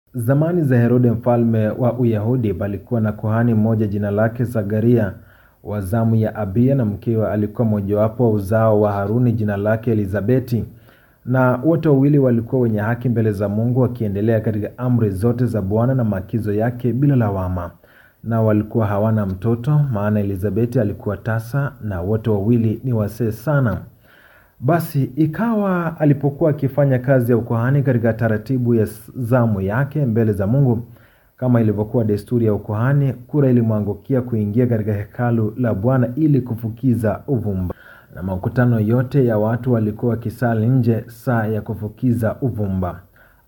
Zamani za Herode mfalme wa Uyahudi palikuwa na kuhani mmoja jina lake Zakaria wa zamu ya Abiya na mkewe alikuwa mojawapo wa uzao wa Haruni jina lake Elizabeti. Na wote wawili walikuwa wenye haki mbele za Mungu wakiendelea katika amri zote za Bwana na maagizo yake bila lawama. Na walikuwa hawana mtoto maana Elizabeti alikuwa tasa na wote wawili ni wasee sana. Basi ikawa alipokuwa akifanya kazi ya ukuhani katika taratibu ya zamu yake mbele za Mungu, kama ilivyokuwa desturi ya ukuhani, kura ilimwangukia kuingia katika hekalu la Bwana ili kufukiza uvumba, na makutano yote ya watu walikuwa wakisali nje saa ya kufukiza uvumba.